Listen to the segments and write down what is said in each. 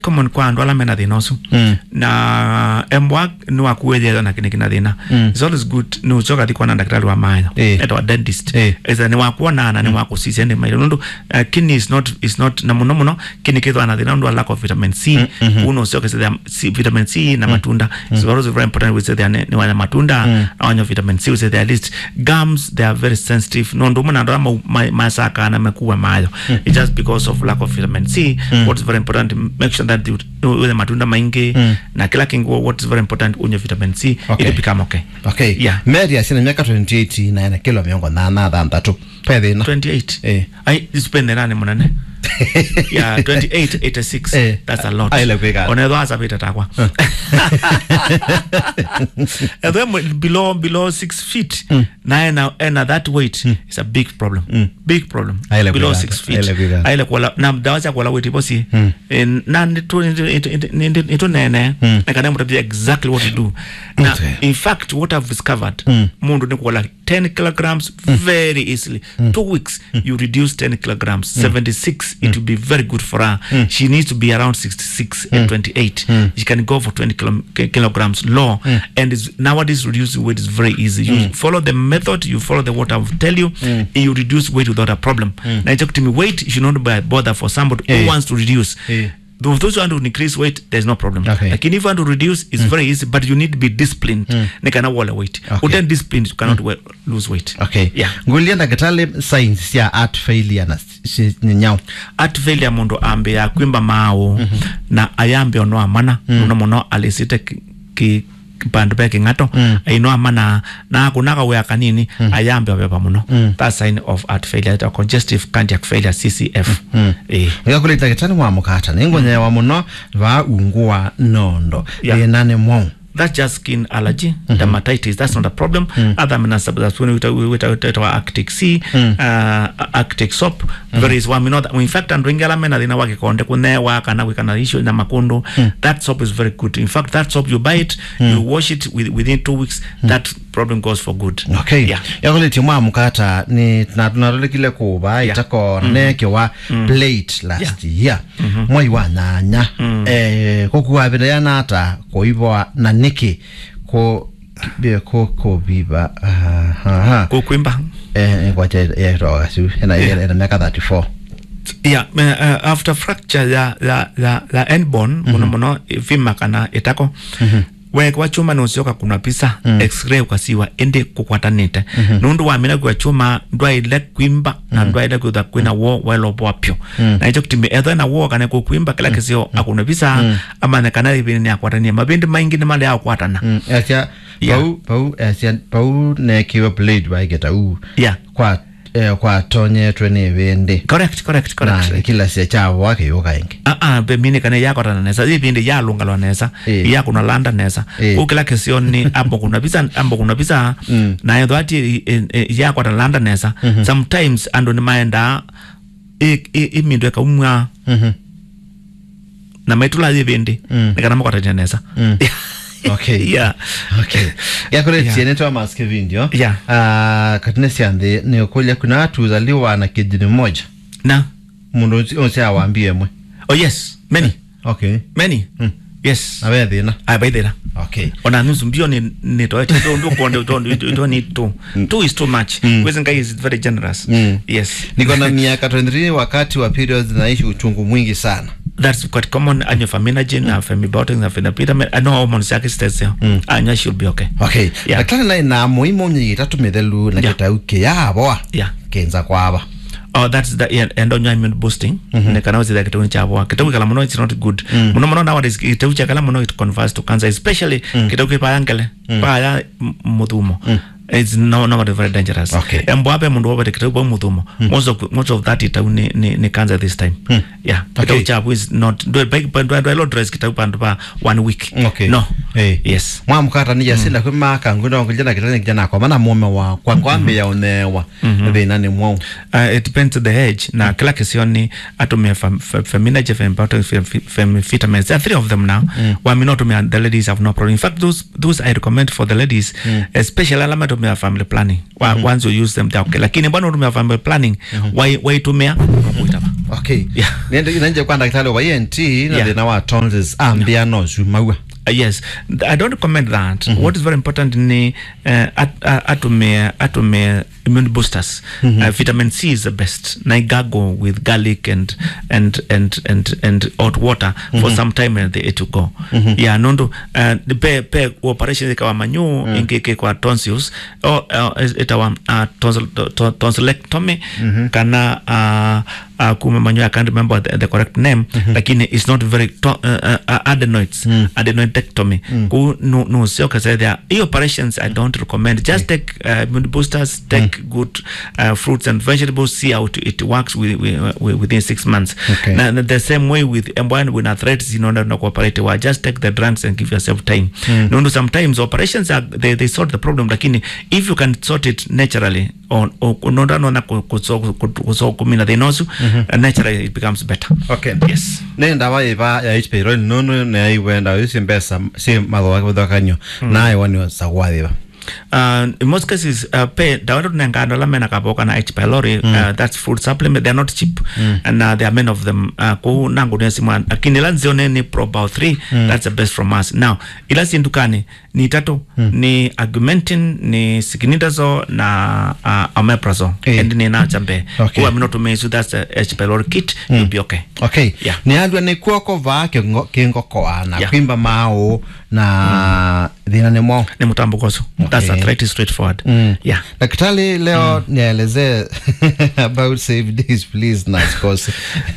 common kwa andu ala mena thina ucio Mm. na embwa ni wakuwethia na kini kina thina Mm. it's always good ni ucoka thi kuona daktari wa mayo Eh. etwa dentist Eh. either ni wakuona na ni wakucisia ni mairo nundu uh, kidney is not is not na muno muno kidney kithwa na thina nundu wa lack of vitamin C uno ucoka cithia C- vitamin C na matunda it's also very important we say they ni wanya matunda na wanya vitamin C we say they at least gums they are very sensitive nundu muna ndo ma, ma, masaka na mekuwa mayo it's just because of lack of vitamin C what is very important make sure that you uwe matunda maingi na kila kingu what is very important unye vitamin C Okay. ili become okay okay Yeah. mary acina miaka 28 na ena kilo miongo thana thanthatu pe thina 28 Eh. ai isipende nani munene yeah 28 86 Eh. that's a lot Ai, ile kwigana. onetho asapite takwa etho emwe below below 6 feet na ena ena that weight is a big problem big problem Ai, ile below kwigana. 6 feet Ai, ile kwigana. aile kuola na dawa cia kuola weight iposi Eh, na nitu nitu nene nekana mutapia exactly what to do na Okay. in fact what i've discovered mundu ni kuola 10 kilograms very easily two weeks you reduce 10 kilograms 76 it will be very good for her she needs to be around 66 and 28 she can go for 20 kilo, ki- kilograms low and is nowadays reducing weight is very easy you follow the method you follow the what i've tell you you reduce weight without a problem na icho kutimi weight you should not be bother for somebody Eh. who wants to reduce Eh. Those those who want to increase weight, there's no problem. Okay. Lakini if you want to reduce, it's very easy, but you need to be disciplined. Ni kana wala weight. Okay. Uten disciplined, you cannot we- lose weight. okay Yeah. ngulia ndagitali science cia heart failure na ci- nyau Heart failure mundu ambe ya kwimba mao na ayambe ono amana muno muno alisite ki- ki bandu be king'ato aino amana na kunaga wea kanini ayambe obepa muno that sign of heart failure or congestive cardiac failure CCF eh igakuli ndagitali wa mukata ningonyewa muno va ungu wa nondo Yeah. thina ni mwau that's just skin allergy dermatitis that's not a problem other than that's when we we we our arctic sea uh, arctic soap there is one we know that in fact and ringela mena dina wake konde kunewa kana we kana issue na makundu that soap is very good in fact that soap you buy it you wash it with, within two weeks that problem goes for good okay yeah yakulitie mwa mukata ni na tunarolikile kuva Yeah. itako neke wa plate last year mwai wa nyanya eh kukuavira yanata kuivoa na niki ku bia ku kuviva aha kukwimba eh kwacha yeroga su ena ena miaka 34 yeah uh, after fracture ya ya ya, ya end bone muno muno vima kana itako we kwa chuma ni usioka kuna pisa x-ray ukasiwa ende kukwatanite nundu wamina kwa chuma ndwaile kwimba na ndwaile kwitha kwina wo weloboa pyo na icho kitimi etho na wo kana kukwimba kila kisio akuna pisa amane kana ibini ni akwatania mabindi maingi ni mali akwatana acha Yeah. pau pau acha pau nekiwa blade waigeta u yeah kwa eh, kwa tonyetwe ni vindi correct correct correct na kila sia chavo wakiyuka ingi Ah, ah, be mini kana yakotana nesa ipindi yalungalwa nesa Eh. yakuna landa nesa Eh. ukila kesioni ambo kuna bisa ambo kuna bisa na yetho ati yakwata landa nesa sometimes ando ni maenda i- i- imindu ekaumwa Mhm. na maitula ipindi nikana makwatania nesa okay yeah okay yakore Yeah. tiene to mask video Yeah. ah katine siande ni kulya kuna watu uzaliwa na kidini moja na mundu onse awambie mwe oh yes many okay many yes awe thina abaithira okay ona nusu mbio ni ni to ati ndo ndo konde to to ni two two is too much mm. guy is very generous Mm. yes niko na miaka 23 wakati wa periods naishi uchungu mwingi sana that's quite common and your faminogen mm. femibiotics na phenapidamine I know hormones yake stays there mm. and you should be okay okay Yeah. daktari naye na muhimu nyi itatu mithelu na Yeah. kitau kiyavoa yeah kenza kwava oh that's the yeah, endonya immune boosting ne kana uzi kitau cha bwa kitau kala muno it's not good muno muno nowadays kitau cha kala muno it converts to cancer especially kitau kipa yangele pa ya m- muthumo it's no no very dangerous Okay. embo ape mundu wabete kitau bwa muthumo most of most of that itau ni ni, ni cancer this time yeah kitau Okay. cha is not do do do do dress kitau pandu pa one week Okay. no Hey. yes mwamukata ni jasinda kwi maka ngwino ngijana kitani kijana kwa mana mume wa kwa kwambe ya unewa thina ni mwau uh, it depends the age na kila kisioni atumia fem, fem, feminaje fembotic fem, fem, vitamins there are three of them now mm. wamina tumia the ladies have no problem in fact those those i recommend for the ladies mm. especially alama tumia family planning wa, once you use them they're okay lakini bwana tumia family planning wai waitumia wakuitaba okay Yeah. nende nanje kwa daktari wa ENT na Yeah. thina wa tonsils ambia no zumaua Uh, yes i don't recommend that what is very important ni uh, at, uh, atume atume immune boosters uh, vitamin c is the best na igago with garlic and and and and and hot water for some time and they to go yeah nondo uh, pe pe operation ikawa manyu ingike kwa tonsils o uh, itawa uh, tonsil, to, tonsillectomy kana uh, uh, kuma manyo I can't remember the, the correct name lakini it's not very to, uh, uh, adenoids adenoidectomy ku no no sio kasa there hii operations I don't recommend just take uh, immune boosters take good uh, fruits and vegetables see how it, it works with, with, with, within six months Okay. na na the same way with M1 with arthritis you know na cooperate wa just take the drugs and give yourself time no no sometimes operations are they, they sort the problem lakini if you can sort it naturally on unaona na kuso kumina thinosu uh, naturally it becomes better okay yes ne ndawa iva ya HP ro nono ne iwenda isi mbesa si mathoa kuthakanyo naye wani sagwathiva uh, in most cases uh, pay dawa tunenga ndola mena kaboka na H pylori uh, that's food supplement they're not cheap and uh, there are many of them uh, ku nangu nesi mwan lakini ila nzione ni pro about 3 that's the best from us now ila sindukani ni tatu ni augmentin ni signidazo na uh, omeprazole Eh. and ni na chambe Okay. ku aminotumesu that's the H pylori kit you'll be okay okay Yeah. ni andwa ni kuoko va kingokoa na Yeah. kwimba mao na thina ni mo ni mutambukoso that's Okay. arthritis straightforward Mm. yeah daktari leo nielezee about save days please na sikose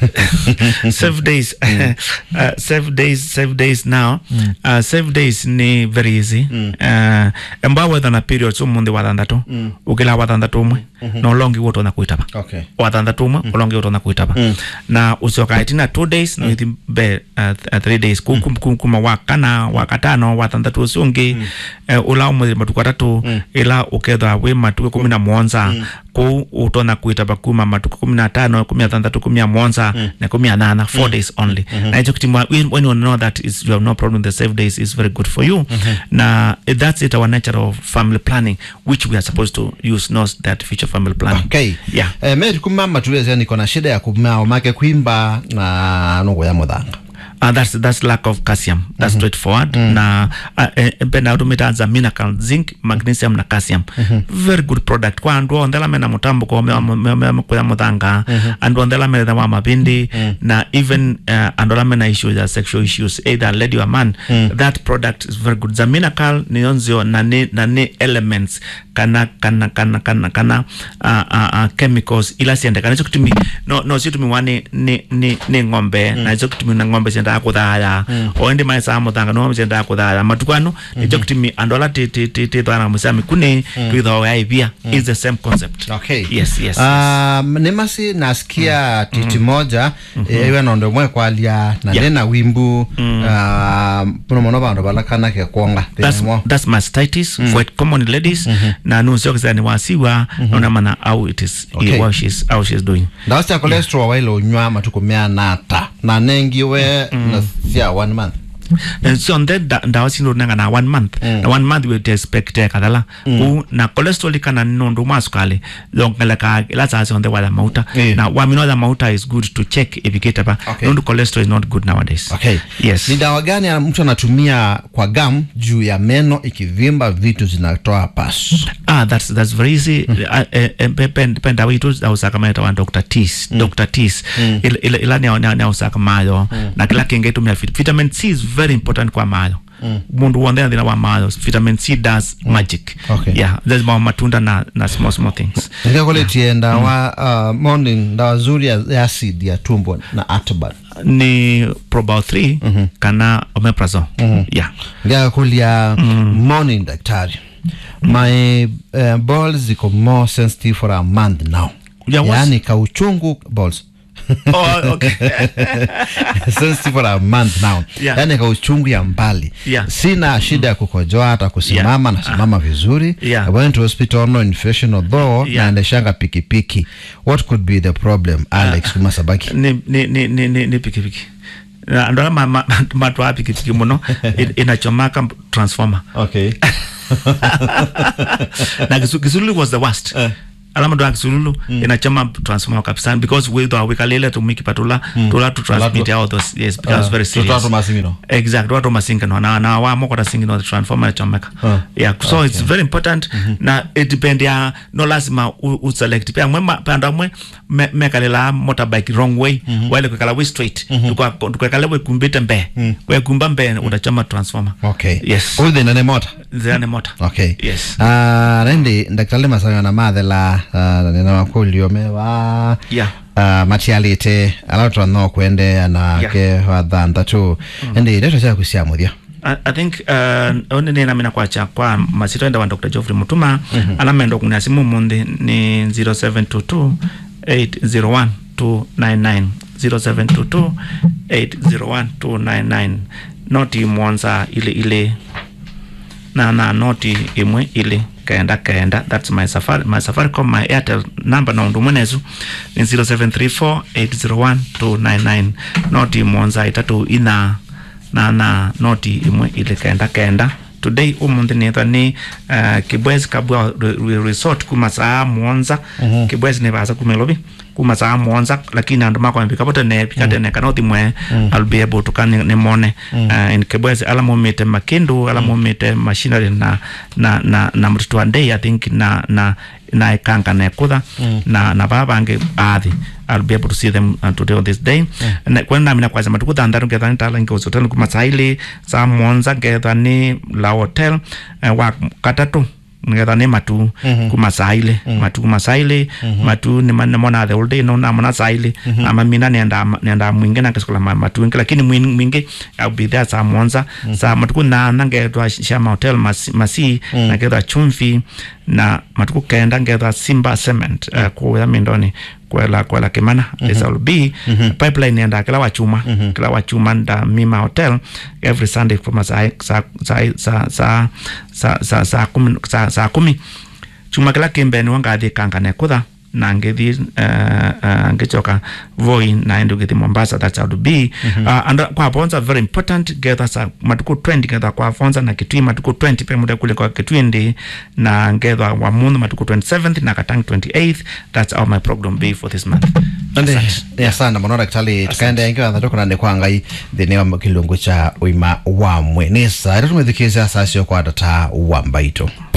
save days uh, save days save days now uh, save days ni very easy uh, emba wetha na periods umuthi wa thanthatu ukila wa thanthatu umwe na ulongi woto na kuitaba okay wa thanthatu umwe ulongi woto na kuitaba na ucoka itina two days na ithi be uh, th- uh, three days Ku- kum- kum- kuma wa kana wa katano wa thanthatu ucio ungi uh, ula umuthi matuku atatu ila ukethwa wi matuku kumi na mwonza kuu utona kuitaba kuma matuku kumi na tano kumi na thanthatu kumi na mwonza na kumi na nana four days only na icho kitimwa when when you know that is you have no problem the save days is very good for you na eh, that's it our nature of family planning which we are supposed to use not that future family planning okay yeah eh, meri kumama tuwezia niko na shida ya kumao make kwimba na nungu ya muthanga Uh, that's that's lack of calcium that's straightforward na uh, eh, penda utumitaanza mineral zinc magnesium na calcium very good product kwa andu onthela mena mutambo ko kuya muthanga andu onthela metha wa mapindi na even uh, andu ala mena issues ya sexual issues either lady or man that product is very good za mineral ni onzio na ni, na ni elements kana kana kana kana kana uh, uh, uh, chemicals ila siendekana icio kitumi no no cio tumiwa ni ni ni ni ng'ombe na icio kitumi na ng'ombe ciendaga kuthaya o indi mai sa muthanga no ciendaga kuthaya matukano icio kitumi andu ala ti ti ti ti thwana musami kuni twitho ya ivia is the same concept okay yes yes um, nä maci nasikia titi moja eh, iwe nondo mwe kwalia na Yeah. ndä na wimbu muno muno bandu balakanake kuonga that's, that's mastitis for it common in ladies na nusio kisani wasiwa nona mana how it is Okay. how she's how she's doing ndawa cia cholesterol waile unywa matuku mea nata na nengiwe na cia one month and so on that da, ndawa sino nanga na one month na one month we expect eh, kadhala ku na cholesterol kana nondu masukali longela ka la sa on the wala mauta Yeah. na wa mino the mauta is good to check if you get apa Okay. nondu cholesterol is not good nowadays okay yes ni dawa gani ya mtu anatumia kwa gam juu ya meno ikivimba vitu zinatoa pas ah that's that's very easy Ah, eh, eh, pe- pen penda witu au sakamata wa Dr. Tis Dr. Tis ila ila ila ni ni ni usaka mayo na kila kinge tumia vit- vitamin C is very important kwa mayo mundu wonde thina wa mayo vitamin C does magic Okay. yeah there's more matunda na na small small things nikakuletie ndawa uh, morning ndawa zuri ya, ya acid ya tumbo na atban ni probao 3 kana omeprazole yeah ngakakulia morning daktari my uh, balls ziko more sensitive for a month now Yeah, what's- yaani kauchungu balls oh okay sensitive for a month now Yeah. yaani kauchungu ya mbali Yeah. sina shida ya kukojoa hata kusimama nasimama vizuri Yeah. I went to hospital no infection although Yeah. naendeshanga pikipiki what could be the problem alex kumasabaki ni ni ni ni ni, ni pikipiki Na ndo ma, ma, matwa pikipiki muno i- inachomaka transformer okay na Kisu- Kisulu was the worst ala mundu akisululu inachama transformer kabisa because witho wikalile tumikipatula tula tu transmit all those yes because very serious tutatu masimino exact watu masingano na na wa moko ta singino the transformer chomeka Ah, yeah so it's very important na it depend ya no lazima u, u select pia mwema panda mwe me, mekalela motorbike wrong way wale kwekala way straight tukwa tukwekala we kumbite mbe we kumba mbe utachama transformer okay yes uyu thina ni mota zane motor okay yes Ah, rendi ndakitali masangana mathela ah, nina makulio mewa yeah uh, matialite ala twanno kwende anake yeah. wathanthatu endi ndeto ciaku cia muthia I, I think uh, one nina mina kwacha kwa masito enda wa Dr. Geoffrey Mutuma ala mendo kunia simu mundi ni 0722 801 299 0722 801 299 noti mwanza ile ile na na noti imwe ile kenda kenda that's my safari my safaricom my airtel number na undu mwenezu ni 0734 801 299 noti mwanza itatu ina na na noti imwe ile kenda kenda today umunthi nithwa ni uh, kibwezi kabwa re- re- resort kuma saa mwonza mm-hmm. kibwezi nivasa kumelovi kuma saa mwonza lakini andu makwambika vote ne pikatene kana uthi mwe i'll be able to kan ni mone uh, in kibwezi ala mumite makindu ala mumite machinery na na na na mtutu wa day i think na na na ikanga na kutha na na baba bange athi I'll be able to see them uh, today on this day na kwenda namina kwaza matuku thandatu ngetha ni tala nge hotel kuma saili sa monza ngetha ni la hotel uh, wa katatu ngetha ni matu kuma saili matu kuma saili matu ni man mona the whole day no na mona saili ama mina nenda nenda mwingi na keskola ma- matu ngi lakini mwin- mwingi I'll be there sa monza sa matuku na nangetwa shama hotel masi, masi na ngetha chumvi na matuku kenda ngetha simba cement uh, kuya mindoni kwela kwela kimana mm -hmm. will be pipeline enda kila wachuma kila wachuma nda mima hotel every sunday kuma saa saa saa saa saa saa saa saa kumi saa saa kumi chuma kila kimbeni wangathi kangane kutha na ngithi uh, uh, ngichoka voi naende ngithi mombasa that's how to be uh, and kwa bonza very important getha sa matuku 20 getha kwa bonza na kitui matuku 20 pe muda kule kwa kitui ndi na ngetha wa mundu matuku 27th na katang 28th that's how my program be for this month ande ni asana muno daktari tukaenda ingi watha tukuna ni kwa ngai thini wa kilungu cha uima wa mwe ni saa ira tumethikiza saa cio kwa data wa mbaito